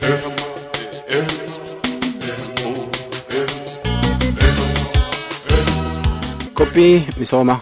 Qophii misoomaa.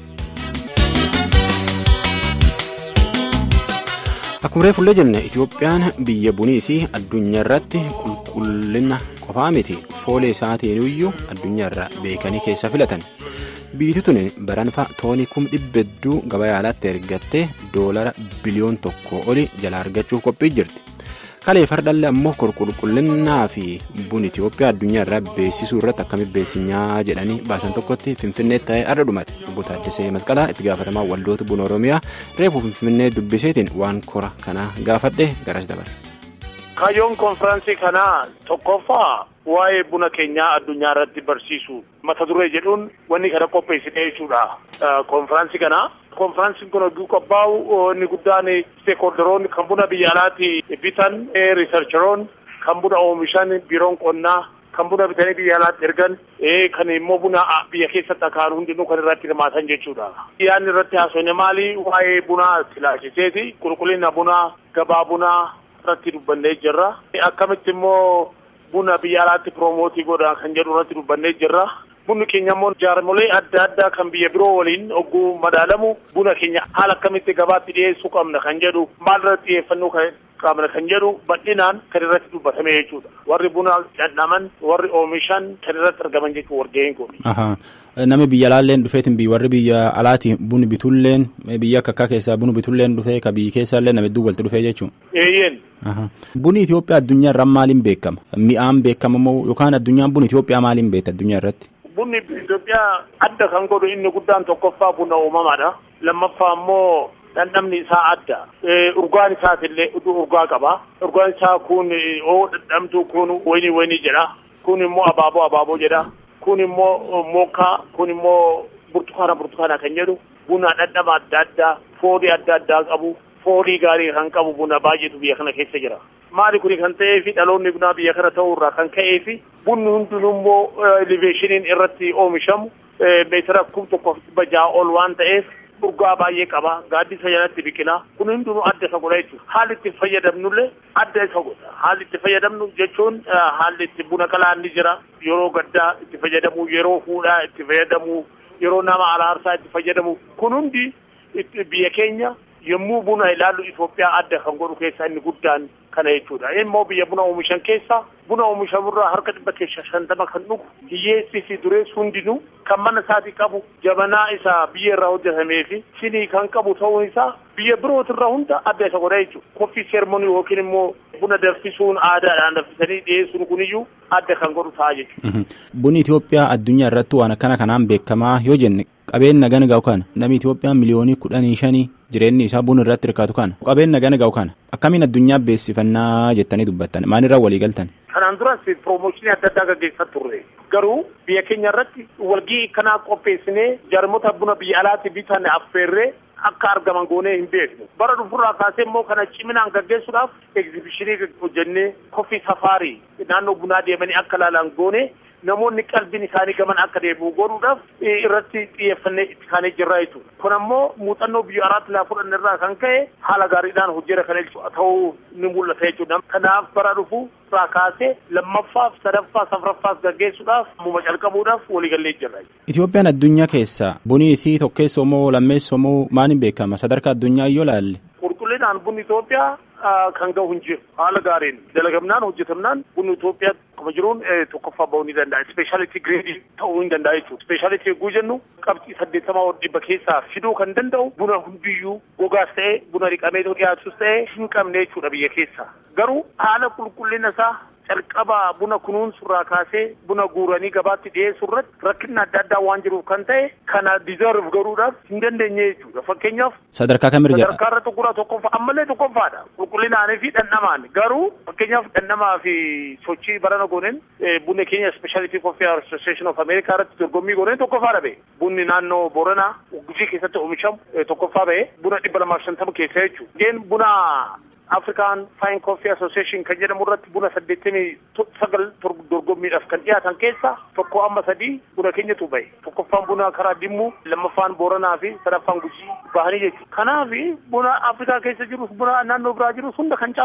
Akkuma reefullee jenne Itoophiyaan biyya buniisii addunyaa irratti qulqullina qofaa miti foolee isaatiin iyyuu addunyaa irraa beekanii keessa filatan. Biyyi tun baranfa toonii kum dhibba hedduu gabaa yaalaatti ergattee doolara biliyoon tokko oli jala argachuuf qophii jirti. Kalee fardallee ammoo qulqullinaa fi buna Itoophiyaa addunyaa irraa beeksisuu irratti akkamitti beeksisnyaa jedhanii baasan tokkotti Finfinnee ta'ee adda dhumate. Obbo Taaddasee Masqalaa itti gaafatamaa waldoota buna Oromiyaa reefuu Finfinnee dubbiseetiin waan kora kanaa gaafadhe garas dabale. Kaayyoon konfiraansii kanaa tokkoffaa waa'ee buna keenyaa addunyaa irratti barsiisu mata duree jedhuun wanni kana qopheessine jechuudha. Konfiraansii kanaa. konfiraansiin kun hogguu qophaa'u inni guddaan steekholderoonni kan buna biyya alaatti bitan riisarcheroon kan buna oomishan biiroon qonnaa kan buna bitanii biyya alaatti ergan kan immoo buna biyya keessatti akaan hundinuu kan irratti hirmaatan jechuudha. Yaadni irratti haasofne maali waa'ee bunaa silaachiseeti qulqullina bunaa gabaa bunaa irratti dubbannee jirra. Akkamitti immoo buna biyya alaatti piroomooti godha kan jedhu irratti dubbannee jirra. bunni keenya immoo jaarmolee adda addaa kan biyya biroo waliin hogguu madaalamu buna keenya haala akkamitti gabaatti dhiyeessuu qabna kan jedhu maal irratti xiyyeeffannoo qabna kan jedhu bal'inaan kan irratti dubbatame jechuudha. Warri buna dhandhaman warri oomishan kan irratti argaman jechuudha wargeen kun. Nama biyya alaalleen dhufeetiin warri biyya alaati buna bitulleen biyya akka akka keessaa buna bitulleen dhufee ka biyya keessaallee nama hedduu walitti dhufee jechuudha. Eeyyeen. Bunni Itoophiyaa addunyaa irraa maaliin beekama? Mi'aan beekama moo yookaan addunyaan buna Itoophiyaa maaliin beekta addunyaa irratti? Bunni Itoophiyaa adda kan godhu inni guddaan tokkoffaa buna uumamaadha. Lammaffaa immoo dhandhamni isaa adda. Urgaan isaatillee urgaa qaba. Urgaan isaa kun oo dhandhamtu kun wayinii wayinii jedha. Kun immoo abaaboo abaaboo jedha. Kun immoo mookaa kun immoo burtukaana burtukaana kan jedhu. Buna dhandhama adda addaa foolii adda addaa qabu. Foolii gaarii kan qabu buna baay'eetu biyya kana keessa jira. Maali kuni kan ta'eefi dhaloonni bunaa biyya kana ta'uu irraa kan ka'eefi bunni hundinuu immoo eleveeshiniin irratti oomishamu meetira kum tokko dhibba ja'a ol waan ta'eef urgaa baay'ee qaba gaaddisa jalatti biqila kun hundinuu adda isa godha jechuudha haalli itti fayyadamnullee adda isa godha haalli itti fayyadamnu jechuun haalli itti buna qalaan ni jira yeroo gaddaa itti fayyadamu yeroo fuudhaa itti fayyadamu yeroo nama araarsaa itti fayyadamu kun hundi biyya keenya yommuu buna ilaallu Itoophiyaa adda kan godhu keessaa inni guddaan kana jechuudha. Immoo biyya buna oomishan keessaa buna oomishamurraa harka dhibba keessa shantama kan dhugu hiyyeessii fi dureessi hundinuu kan mana isaatii qabu jabanaa isaa biyya irraa hojjetamee fi sinii kan qabu ta'uun isaa biyya birootirraa hunda adda isa godha jechuudha. Koffii seermonii yookiin immoo buna danfisuun aadaadhaan danfisanii dhiyeessuun kuniyyuu adda kan godhu ta'a jechuudha. Bunni Itoophiyaa addunyaa irratti waan akkana kanaan beekamaa yoo jenne qabeenya gana ga'u kana namni Itoophiyaa miliyoonii kudhanii shanii jireenyi isaa buna irratti hirkaatu kana qabeenya gana ga'u kana akkamiin addunyaa beeksifannaa jettanii dubbattan maalirraa walii galtan. Kanaan duras piroomooshinii adda addaa gaggeessaa turre garuu biyya keenya irratti walgii kanaa qopheessinee jaarmota buna biyya alaatti bitan affeerree akka argaman goonee hin beeknu bara dhufurraa kaasee immoo kana ciminaan gaggeessuudhaaf egzibishinii hojjennee koffii safaarii naannoo bunaa deemanii akka laalan goone namoonni qalbiin isaanii gaman akka deebi'u godhuudhaaf irratti xiyyeeffannee itti kaanee jirra jechuudha. Kun ammoo muuxannoo biyya alaatti laa fudhanne irraa kan ka'e haala gaariidhaan hojjeta kan ta'uu ni mul'ata jechuudha. Kanaaf bara dhufu irraa kaasee lammaffaaf sadaffaa safraffaas gaggeessuudhaaf ammuma calqabuudhaaf waliigallee jirra. Itoophiyaan addunyaa keessa bunii isii tokkeessoo moo lammeessoo moo maaliin beekama sadarkaa addunyaa yoo laalle? Qulqullinaan bunni Itoophiyaa kan gahu hin jiru haala gaariin dalagamnaan hojjetamnaan bunni Itoophiyaa akkuma jiruun tokkoffaa bahuu ni danda'a. Ispeeshaalitii gireedii ta'uu hin danda'a jechuudha. Ispeeshaalitii yogguu jennu qabxii saddeettamaa ol dhibba keessaa fiduu kan danda'u buna hundiyyuu gogaas ta'ee buna dhiqamee dhiyaatus ta'ee hin qabne jechuudha biyya keessa. Garuu haala qulqullina isaa calqaba buna kunuunsurraa kaasee buna guuranii gabaatti dhiyeessuu irratti rakkinni adda addaa waan jiruuf kan ta'e kana dizerv godhuudhaaf hin dandeenye jechuudha. Fakkeenyaaf. Sadarkaa kamirra jira? Sadarkaa irra tokkoffaa tokkoffaa ammallee tokkoffaadha. Qulqullinaanii fi dhandhamaan garuu fakkeenyaaf dhandhamaa fi sochii barana gooneen bunni keenya Speciality Coffee Association of America irratti dorgommii gooneen tokkoffaa dhabe. Bunni naannoo Booranaa Gujii keessatti oomishamu tokkoffaa ba'e buna dhibba lamaaf shantama keessa jechuudha. Geen buna African Fine Coffee Association kan jedhamu irratti buna saddeettamii sagal dorgommiidhaaf kan dhiyaatan keessa tokko amma sadii buna keenyatu bahe tokkoffaan buna karaa Dimmuu lammaffaan Booranaa fi sadaffaan Gujii bahanii jechuudha. Kanaaf buna Afrikaa keessa jirus buna naannoo biraa jirus hunda kan caalu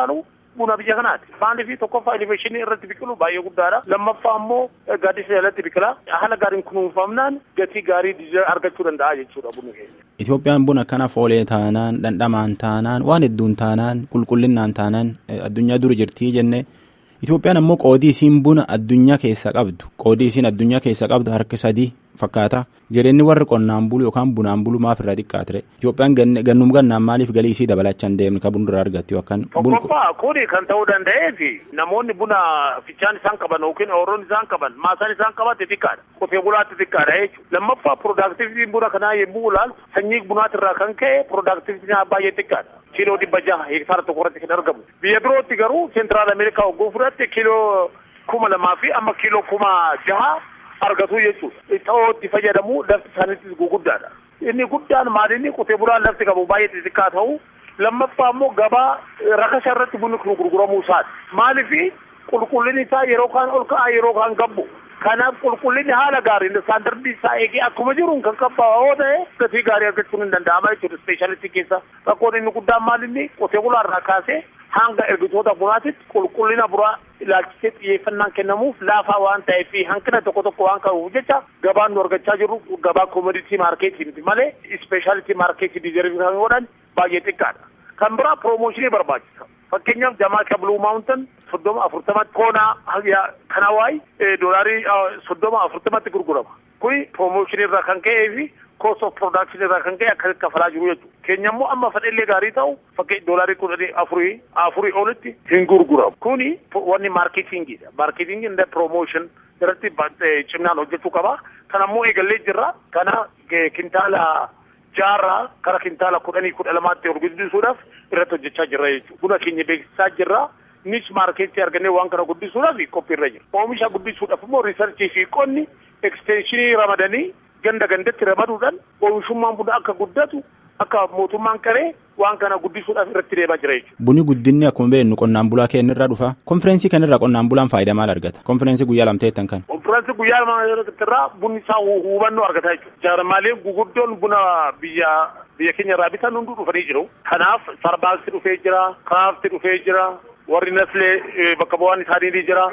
buna biyya kanaati. Maaliif tokkoffaa eleveeshinii irratti biqilu baay'ee guddaadha. Lammaffaa immoo gaaddisa jalatti biqila. Haala gaariin kunuunfamnaan gatii gaarii argachuu danda'a jechuudha bunni keenya. Itoophiyaan buna akkana foolee taanaan dhandhamaan taanaan waan hedduun taanaan qulqullinnaan taanaan addunyaa dura jirtii jenne Itoophiyaan ammoo qoodii isiin buna addunyaa keessa qabdu qoodii isiin addunyaa keessa qabdu harka sadii fakkaata jireenyi warri qonnaan bulu yookaan bunaan bulu maaf irraa xiqqaa ture Itoophiyaan gannum gannaan maaliif galii isii dabalachaa hin deemne kan bunduraa argattu yookaan. Tokkoffaa kuni kan ta'uu danda'eef namoonni buna fichaan isaan qaban yookiin ooroon isaan qaban maasaan isaan qaban xixiqqaadha qotee bulaatti xixiqqaadha jechuudha lammaffaa piroodaaktivitiin buna kanaa yommuu ilaalu sanyii bunaatirraa kan ka'e piroodaaktivitiin baay'ee xiqqaadha. kiiloo dhibba jaha hektaara tokko irratti kan argamu. Biyya birootti garuu seentiraal Ameerikaa hogguu fudhatte kiiloo kuma lamaa fi amma kiiloo kuma jaha argatu jechuudha. Ta'oo itti fayyadamu lafti isaaniittis guguddaadha. Inni guddaan maalinni qotee bulaan lafti qabu baay'ee xixiqqaa ta'u lammaffaa immoo gabaa rakasa irratti bunni kun gurguramuu isaati. Maaliif qulqullinni isaa yeroo kaan ol ka'a yeroo kaan gabbu. Kanaaf qulqullinni haala gaariin istaandardii isaa eegee akkuma jiruun kan qabbaa'oo ta'e gatii gaarii argachuun hin danda'ama jechuudha ispeeshaalitii keessa. Rakkoon inni guddaan maalinni qotee bulaarraa kaasee hanga ergitoota bunaatitti qulqullina bu'aa ilaalchisee xiyyeeffannaan kennamuuf laafaa waan ta'eef hanqina tokko tokko waan qabuuf jecha gabaan nu argachaa jirru gabaa koomoditii maarkeetii miti malee ispeeshaalitii maarkeetii diizervii kan godhan baay'ee xiqqaadha. Kan biraa piroomooshinii barbaachisa. Fakkeenyaaf Jamaaka Bluu Maawuntan soddoma afurtamatti koonaa kana waayii doolaarii soddoma afurtamatti gurgurama. Kuni piroomooshinii irraa kan ka'ee fi cost of production irraa kan ka'e akkasitti kafalaa jiru jechuudha. Keenya immoo amma fedhallee gaarii ta'u fakkeenya doolaarii kudhanii afurii afurii olitti hin gurguramu. Kuni wanni maarketingiidha. Maarketingiin inda piroomooshin irratti cimnaan hojjechuu qaba. Kana immoo eegallee jirra. Kana kintaala jaarraa kara kintaala kudhanii kudha lamaatti ol guddisuudhaaf irratti hojjechaa jirra jechuudha. Buna keenya beeksisaa jirra. Nis maarkeetii argannee waan kana guddisuudhaaf qophiirra jira. Oomisha guddisuudhaaf immoo riisarchii fi qonni ekstenshinii ramadanii ganda gandatti ramaduudhaan oomishummaan buna akka guddatu akka mootummaan qaree waan kana guddisuudhaaf irratti deemaa jira jechuudha. Buni guddinni akkuma beeknu qonnaan bulaa keenyarraa dhufa. Konfiraansii kanarraa qonnaan bulaan faayidaa maal argata? Konfiraansii guyyaa lamteettan kan. Konfiraansii guyyaa lamteettarraa bunni isaa hubannoo argataa jechuudha. Jaarmaalee guguddoon buna biyya biyya keenya irraa bitan hunduu dhufanii jiru. Kanaaf Sarbaaqsi dhufee jira, Kaafti dhufee jira, warri Naslee bakka bu'aan isaanii ni jira.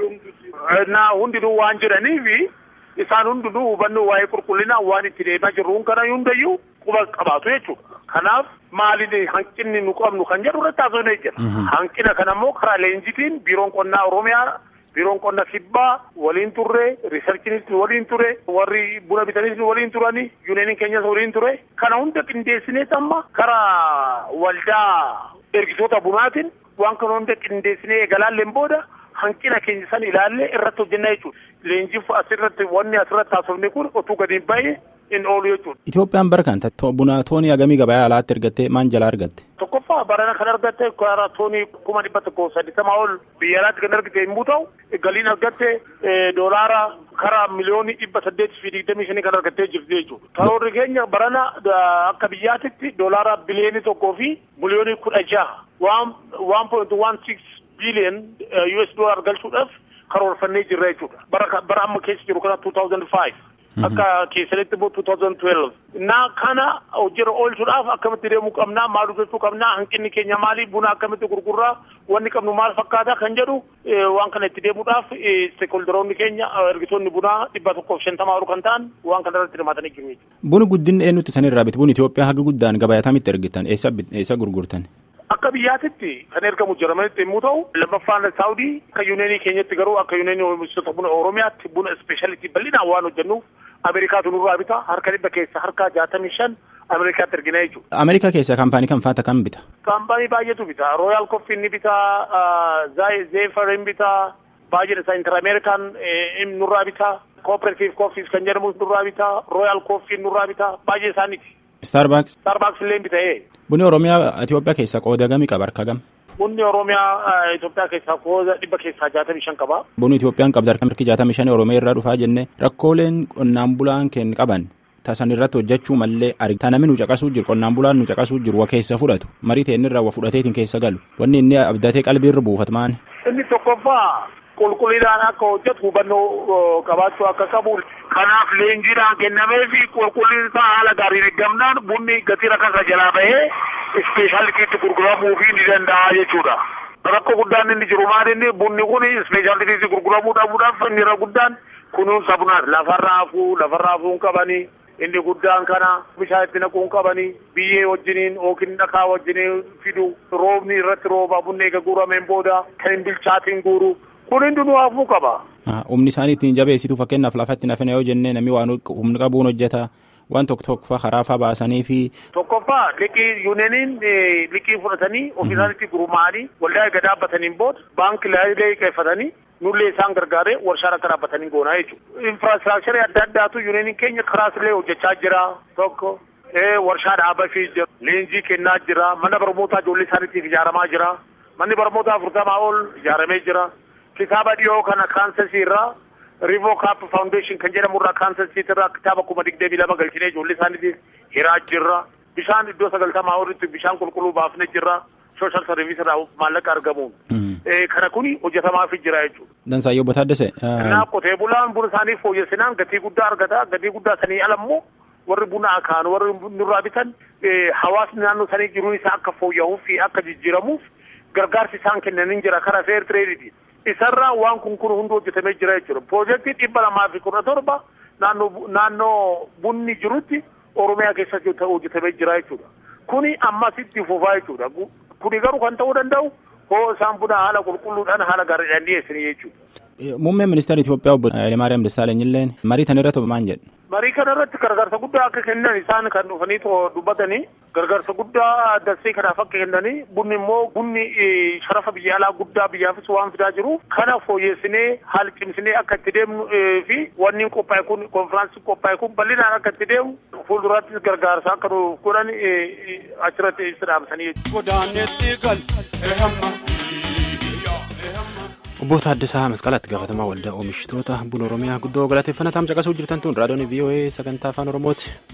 Na hundinuu waan jedhaniifi isaan hundinuu hubannoo waa'ee qulqullinaa waan itti deemaa jirruun kana hundayyuu quba qabaatu jechuudha. Kanaaf maaliin hanqinni nu qabnu kan jedhu irratti haasofnee jira. Hanqina kana immoo karaa leenjitiin biiroon qonnaa Oromiyaa biiroon qonna kibbaa waliin turre riisarchiinis waliin ture warri buna bitanis waliin turani yuuneeniin keenyas waliin ture kana hunda qindeessineet amma karaa waldaa ergitoota bunaatiin waan kana hunda qindeessinee eegalaalleen booda hanqina keenya san ilaallee irratti hojjennaa jechuudha. Leenjiif asirratti wanni asirratti haasofne kun otuu gadi hin baay'ee hin oolu jechuudha. Itoophiyaan bara kan buna toonii hagamii gabaa alaatti ergattee maan jalaa argatte? Tokkoffaa barana kan argatte karaa toonii kuma dhibba tokko saddeetamaa ol biyya alaatti kan argite yommuu ta'u galiin argatte doolaara karaa miliyoonii dhibba saddeetii fi digdamii shanii kan argattee jirti jechuudha. Karoorri keenya barana akka biyyaatitti doolaara biliyoonii tokkoo fi miliyoonii kudha jaha waan waan point waan six biliyoon US dollar galchuudhaaf karoorfannee jirra jechuudha. Bara bara amma keessa jiru kana 2005. Akka keessanitti immoo 2012. Naa kana hojii oolchuudhaaf akkamitti deemuu qabnaa maal hojjechuu qabnaa hanqinni keenya maali buna akkamitti gurgurraa wanni qabnu maal fakkaata kan jedhu waan kana itti deemuudhaaf steekholderoonni keenya ergitoonni bunaa dhibba tokkoof shantamaa ol kan ta'an waan kana irratti hirmaatanii jiru jechuudha. Buni guddinni eenyutti sanirraa biti? Buni Itoophiyaa haga guddaan gabaayatamitti ergitan eessa eessa gurgurtan? Akka biyyaatitti kan ergamu Jarmanitti yommuu ta'u lammaffaan Saawudii akka yuuneenii keenyatti garuu akka yuuneenii oomishtoota buna Oromiyaatti buna ispeeshalitii bal'inaan waan hojjennuuf Ameerikaatu nurraa bita harka dhibba keessa harka jaatamii shan Ameerikaatti ergina jechuudha. Ameerikaa keessa kaampaanii kam faata kam bita? Kaampaanii baay'eetu bita. Rooyaal Koffii ni bita, Zeefar ni bita, baay'een isaa Inter Ameerikaan nurraa bita, Cooperative Coffees kan jedhamu nurraa bita, Rooyaal Koffii nurraa bita, baay'ee isaaniiti. Starbucks. Starbucks illee bita ee. Bunni Oromiyaa Itoophiyaa keessa qooda gamii qaba harka gam? Bunni Oromiyaa Itoophiyaa keessaa qooda dhibba keessaa jaatamii shan qaba. Bunni Itoophiyaan qabda harka jaatamii shan Oromiyaa irraa dhufaa jenne rakkooleen qonnaan bulaan keenya qaban tasan irratti hojjechuu mallee argita namni nu caqasuu jiru qonnaan bulaan nu caqasuu jiru wa keessa fudhatu marii ta'e irraa wa fudhateetiin keessa galu wanni inni abdatee qalbii irra buufatu maani. Inni tokkoffaa qulqullinaan akka hojjetu hubannoo qabaachuu akka qabu kanaaf leenjiidhaan kennamee fi qulqullinni isaa haala gaariin eeggamnaan bunni gatii rakasa jalaa bahee ispeeshaalitiitti gurguramuu fi ni danda'a jechuudha. Rakkoo guddaan inni jiru maal inni bunni kun ispeeshaalitiis gurguramuu dhabuudhaaf inni irra guddaan kunuunsa bunaati. Lafarraa hafuu lafarraa hafuu hin qabanii inni guddaan kana bishaan itti naquu hin qabanii biyyee wajjiniin yookiin dhakaa wajjiniin fidu roobni irratti rooba bunni eega guurameen booda kan hin bilchaatiin guuru kun hundinuu hafuu qaba. Humni isaanii ittiin jabeessitu fakkeenyaaf lafatti nafina yoo jennee namni waan humni qabuun hojjeta. waan tokko tokko karaa faa baasanii fi. Tokkoffaa liqii yuuneniin liqii fudhatanii ofiisaanitti gurmaa'anii waldaa eega dhaabbataniin booda baankii laayilee qeeffatanii nullee isaan gargaaree warshaa akka dhaabbatanii goonaa jechuudha. Infiraastiraakcharii adda addaatu yuuneniin keenya karaas hojjechaa jira tokko. Warshaa dhaabaa fi jira. Leenjii kennaa jira. Mana barnootaa ijoollee isaaniitiif ijaaramaa jira. Manni barnootaa afurtamaa ol ijaaramee jira. Kitaaba dhiyoo kana kaansasii irraa Rivoo Kaap Faawundeeshin kan jedhamu irraa kaansasii irraa kitaaba kuma digdamii lama galchinee ijoollee isaaniitiif hiraa jirra. Bishaan iddoo sagaltamaa olitti bishaan qulqulluu baafnee jirra. Sooshaal sarviis irraa maallaqa argamuun. Kana kuni hojjetamaa fi jira jechuudha. Dansaayyoo Botaaddese. Kanaaf qotee bulaan buna isaanii fooyyessinaan gatii guddaa argata. Gatii guddaa sanii alammoo warri buna akaan warri nurraa bitan hawaasni naannoo sanii jiruun isaa akka fooyya'uuf fi akka jijjiiramuuf gargaarsi isaan kennanii jira karaa feer tireediti. Isarraa waan kun kun hundi hojjetamee jira jechuudha. Piroojeektii dhibba lamaa fi kudha torba naannoo naannoo bunni jirutti Oromiyaa keessatti hojjetamee jira jechuudha. Kuni ammasitti fufaa jechuudha. Kuni garuu kan ta'uu danda'u hoo isaan buna haala qulqulluudhaan haala gaariidhaan dhiyeessanii jechuudha. Muummeen ministeera Itoophiyaa obbo Hayilemaariyaam Dassaalany illee marii kana irratti maal jedhu? Marii kana irratti gargaarsa guddaa akka kennan isaan kan dhufanii dubbatanii gargaarsa guddaa dassee kanaaf akka kennanii bunni immoo bunni sharafa biyya alaa guddaa biyyaafis waan fidaa jiru kana fooyyessinee haala cimsinee akka itti deemnu fi wanni qophaa'e kun konfiraansiin qophaa'e kun bal'inaan akka itti deemu fuuldurattis gargaarsa akka nuuf godhan achirratti ibsa dhaabsanii jechuudha. Obbo Taaddasaa Masqalaatti gaafatamaa waldaa oomishtoota buna Oromiyaa guddoo galateeffannaa taam caqasuu jirtan tun raadiyoon VOA sagantaa afaan Oromooti.